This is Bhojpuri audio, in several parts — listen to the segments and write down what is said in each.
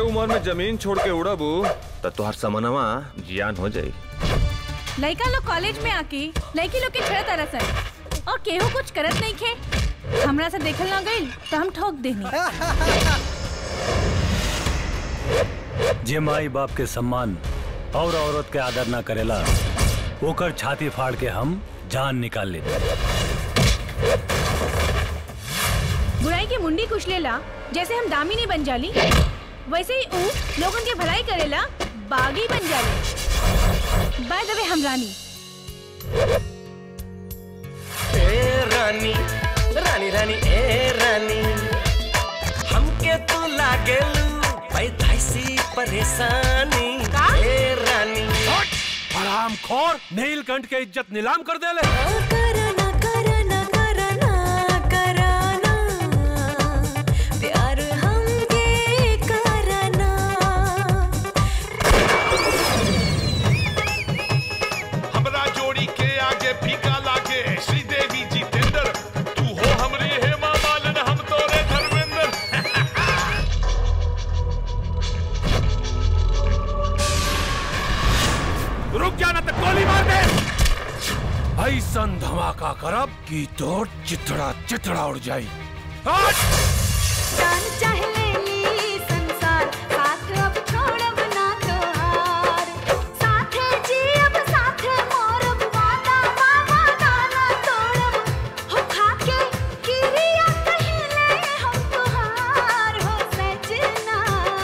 उम्र में जमीन छोड़ के उड़बू त तोहर समनवा जियान हो जाई लड़का लोग कॉलेज में आके लड़की लोग के छेड़ तरसन और केहू कुछ करत नहीं खे हमरा से देखल ना गइल तो हम ठोक देनी जे माई बाप के सम्मान और औरत के आदर ना करेला ओकर छाती फाड़ के हम जान निकाल लेते बुराई की मुंडी कुचलेला जैसे हम दामिनी बन जाली वैसे ही ऊ लोगन के भलाई करेला बागी बन जाले बाय द वे हम रानी ए रानी रानी रानी ए रानी हमके तू लागेलू पैदाइशी परेशानी ए रानी हराम खोर नीलकंठ के इज्जत नीलाम कर देले करना करना करना करना प्यार हमके करना हमरा जोड़ी के आगे फीका लागे श्रीदेवी जी टेंडर तू हो हमरे हेमा मालिन हम तोरे धर्मेंद्र रुक जाना तो गोली मार दे ऐसन धमाका करब कि तोर चितड़ा चितड़ा उड़ जाई हट! जान चाहे लेली संसार साथ अब छोड़ब ना तोहार साथे जीब साथे मरब वादा बाबा गाना तोड़ब हो खाके किरिया कहले हम तोहार हो सजना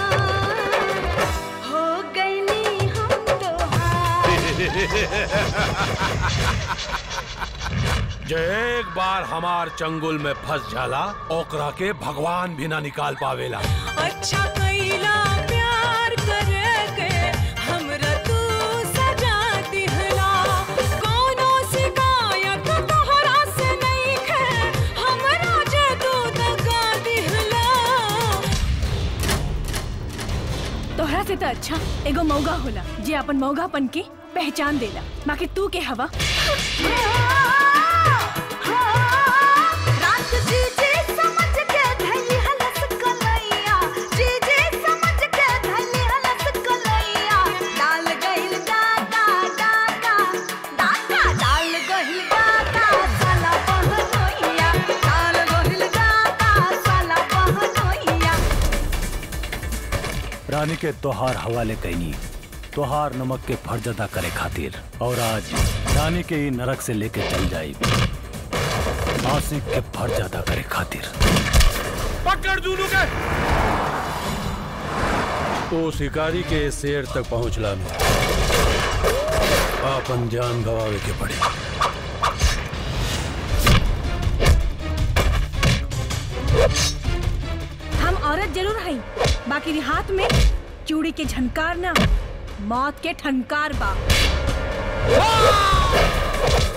हो गईली हम तोहार जे एक बार हमार चंगुल में फंस जाला ओकरा के भगवान भी ना निकाल पावेला अच्छा कैला प्यार करके हमरा तू सजा दिहला कोनो शिकायत तोहरा से नहीं है हमरा जे तू दगा दिहला तोहरा से तो अच्छा एगो मौगा होला जे अपन मौगापन के पहचान देला बाकी तू के हवा रात जी जी समझ के धैली हलस कलैया जी जी समझ के धैली हलस कलैया डाल गइल डाका डाका डाका डाल गइल डाका साला बहनोइया डाल गइल डाका साला बहनोइया रानी के तोहार हवाले कैनी तोहार नमक के फर्ज अदा करे खातिर और आज रानी के ही नरक से लेके चल जाई आशिक के फर्ज अदा करे खातिर पकड़ दूनू के ओ शिकारी के शेर तक पहुंचला में अपन जान गवावे के पड़ी हम औरत जरूर हई बाकी हाथ में चूड़ी के झनकार ना मौत के ठनकार बा